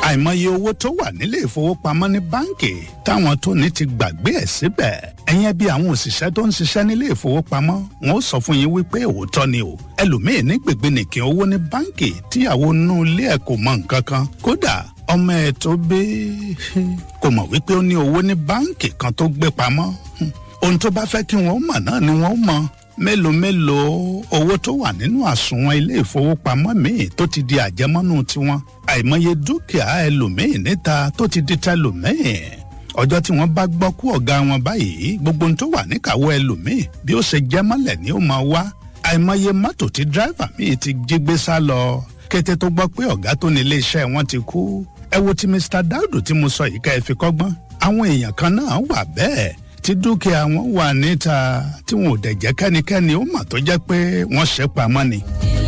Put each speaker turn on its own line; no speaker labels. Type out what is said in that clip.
àìmọye owó tó wà nílé ìfowópamọ́ ní báǹkì táwọn tó ní ti gbàgbé ẹ̀ síbẹ̀ ẹ̀yẹn bí àwọn òṣìṣẹ́ tó ń ṣiṣẹ́ nílé ìfowópamọ́ wọn ó sọ fún yín wípé òótọ́ ni o ẹlòmíín ní gbègbénìkìn owó ní báǹkì tíyàwó nú ilé ẹ̀ kò mọ nǹkan kan kódà ọmọ ẹ̀ tó bí kò mọ̀ wípé ó ní owó ní báǹkì kan tó gbé pamọ́ ohun tó bá fẹ́ kí wọ́n mọ̀ náà ni wọ́n mọ̀ mélòó mélòó owó tó wà nínú àsùnwọ̀n ilé ìfowópamọ́ míì tó ti di àjẹmọ́nú tiwọn àìmọye dúkìá ẹlòmíì níta tó ti di tẹlòmíì ọjọ́ tí wọ́n bá gbọ́ kú ọ̀gá wọn báyìí gbogbo ohun tó wà níkàwọ́ ẹlòmíì bí ó ṣe jẹ́ mọ́lẹ̀ ni ó máa wá àìmọye mọ́tò tí dírẹ́fà míì ti jí gbé sá lọ kété tó gbọ́ pé ọ̀gá tó ní iléeṣẹ́ wọn ti kú ẹ wo ti Mr. Daudu tí mo sọ yìí ká ẹ fi kọ́gbọ́n àwọn èèyàn kan náà wà bẹ́ẹ̀ tí dúkìá wọn wà níta tí wọn ò dẹ̀ jẹ́ kẹ́nikẹ́ni ó mà tó jẹ́ pé wọ́n ṣe pamọ́ ni.